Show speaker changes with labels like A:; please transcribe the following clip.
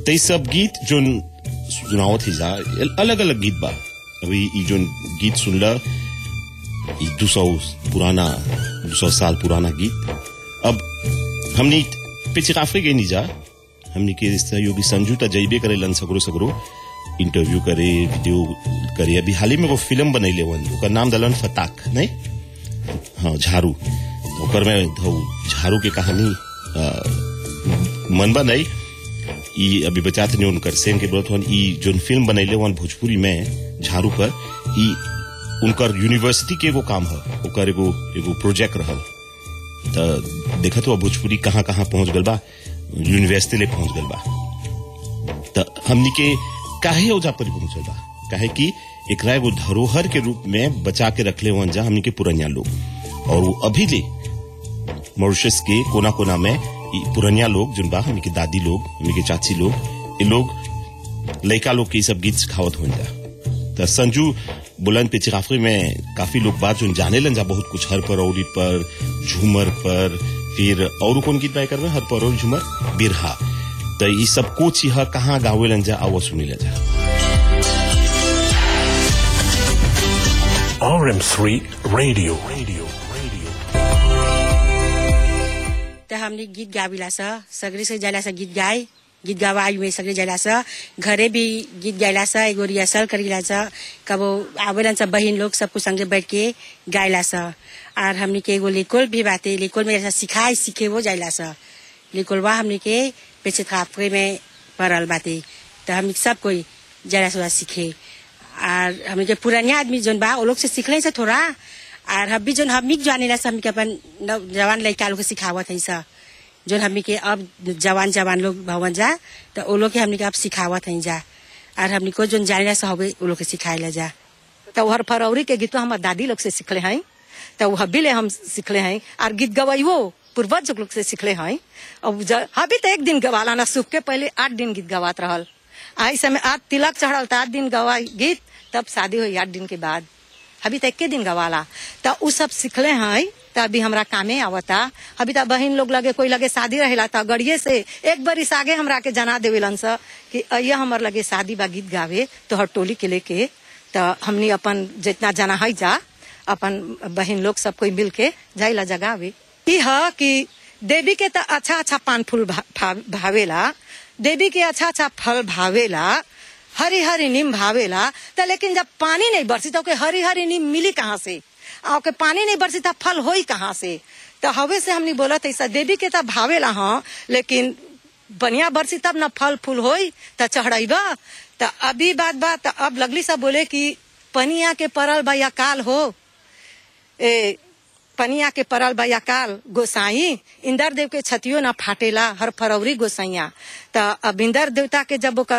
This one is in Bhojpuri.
A: ते सब गीत जोन सुनावत ही जा अलग अलग गीत बा अभी ई जोन गीत सुनला ई दो सौ पुराना दो सौ साल पुराना गीत अब हमनी पीछे काफी गई नहीं जा हमनी के सहयोगी संजू ता जइबे करे लन सगरो सगरो इंटरव्यू करे वीडियो करे अभी हाल ही में वो फिल्म बनैले वन ओकर नाम दलन फताक नहीं हाँ झाड़ू ओकर में धौ झाड़ू के कहानी आ, मनबा नहीं ई अभी बचाते नहीं उनकर सेन के बोलत हन ई जोन फिल्म बनैले वन भोजपुरी में झाड़ू पर ई उनकर यूनिवर्सिटी के एगो काम है ओकर एगो एगो प्रोजेक्ट रहल त देखत हो भोजपुरी कहाँ कहाँ पहुंच गल बा यूनिवर्सिटी ले पहुंच गल बा त हमनी के काहे ओजा पर पहुंचल बा काहे कि एकरा एगो धरोहर के रूप में बचा के रखले वन जा हमनी के पुरनिया लोग और वो अभी ले मॉरिशस के कोना कोना में ई पुरनिया लोग जोन बा हमनी के दादी लोग हमनी के चाची लोग ये लोग लड़का लोग के ई सब गीत सिखावत हो जा त संजू बुलंद पे चिकाफरी में काफी लोग बात जो जाने लन जा बहुत कुछ हर पर औरी पर झूमर पर फिर और कौन गीत बाय करवे हर पर और झूमर बिरहा तो ये सब कुछ यह कहाँ गावे लन जा आवा सुनी ला जा
B: RM3 Radio. Radio. Radio.
C: त हमने गीत गाविला स सगरे से जाला स गीत गाए गीत गवाई में सगरे जाला स घरे भी गीत गाइला स एगो रिहर्सल करिला स कबो आवेलन सब बहिन लोग सबको संगे बैठ के गाइला स और हमने के एगो लेकोल भी बाते लेकोल में ऐसा सिखाई सीखे वो जाइला स लेकोलवा हमने के पेचे थापरे में पड़ल बाते तो हम सब कोई जरा सा सीखे और हमने के पुरानिया आदमी जोन बा वो लोग से सीखले से थोड़ा और हम भी जोन हम जाने ला हम के अपन नव- जवान लड़का लोग के सिखावत है सा जोन हमनी के अब जवान जवान लोग भवन जा तो वो लोग के हमनी के अब सिखावत है जा और हमनी को जोन जाने ला हवे वो लोग के सिखाए ला जा
D: तो हर फरौरी के गीत हमार दादी लोग से सीखले हैं तो वो हबी ले हम सीखले हैं और गीत गवाइयो पूर्वज लोग से सीखले हैं अब ज- हबी तो एक दिन गवाला ना सुख के पहले आठ दिन गीत गवात रहल आई समय आज तिलक चढ़ल तो आठ दिन गवाई गीत तब शादी हुई आठ दिन के बाद अभी तो एक दिन गवाला तो उ सब सीखले हैं तो अभी हमरा कामे आवता अभी तो बहन लोग लगे कोई लगे शादी रहेला तो गड़िए से एक बरिस आगे हमरा के जना देवेलन स कि अय्या हमर लगे शादी बा गीत गावे तो हर टोली के लेके तो हमनी अपन जितना जना है जा अपन बहन लोग सब कोई मिल के जाइला जगावे ई ह कि देवी के तो अच्छा अच्छा पान फूल भा, भा, भावेला देवी के अच्छा अच्छा फल भावेला हरी हरी नीम भावेला तो लेकिन जब पानी नहीं बरसी तो ओके हरी हरी नीम मिली कहाँ से आ ओके पानी नहीं बरसी तो फल होई कहाँ से तो हवे से हमने बोला ऐसा देवी के तो भावेला हाँ लेकिन बढ़िया बरसी तब ना फल फूल होई तो चढ़ाइबा तो अभी बात बा तो अब लगली सब बोले कि पनिया के परल बा या काल हो ए पनिया के परल बा या काल गोसाई इंदर देव के छतियो ना फाटेला हर फरवरी गोसाइया तो अब इंदर देवता के जब ओकर